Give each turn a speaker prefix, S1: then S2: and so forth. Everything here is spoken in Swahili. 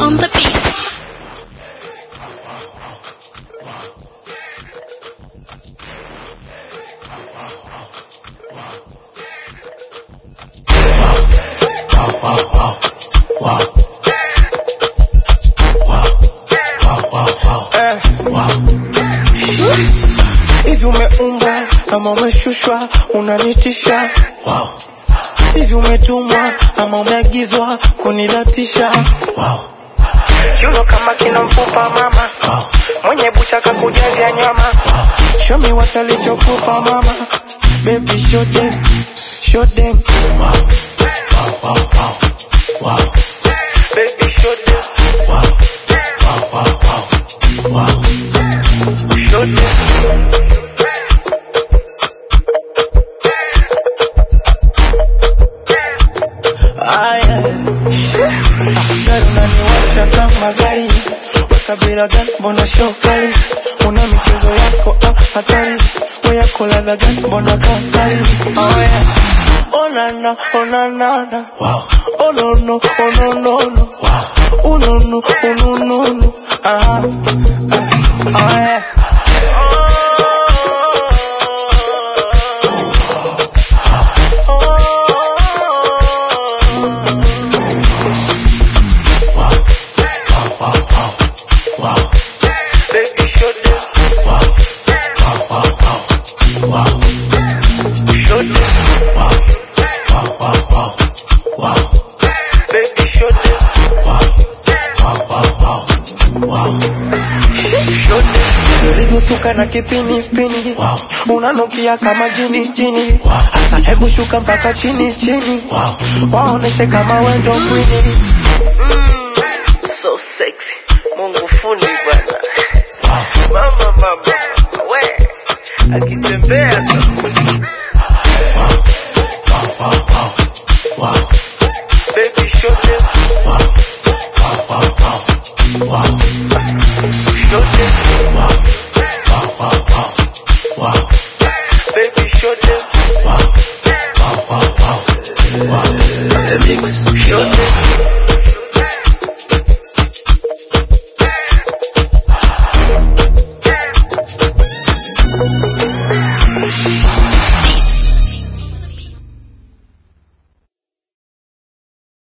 S1: on the beat.
S2: Eh. Hivi umeumbwa ama umeshushwa unanitisha hivi umetumwa ama umeagizwa kunilatisha kiuno kama kina mfupa mama mwenye bucha kakujazia nyama shomi watalichokupa mama baby show them show them baby show them show them Aya, gari unaniwasha kama gari, weka bila gani, mbona shokali? Una michezo yako ah, hatari, we yako ladha gani, mbona kasari? Oh yeah, oh na na, oh na na na, oh no no, oh no no no, oh no no, oh no no no, ah, ah, oh yeah. Baby, show them. Show them. Baby, show them. Show them. Ulivyosuka na kipinipini unanukia kama jini jini Asa hebu shuka mpaka chini chini waoneshe kama wendo kwini so sexy mungu fundi bwana mama mama we akitembea tu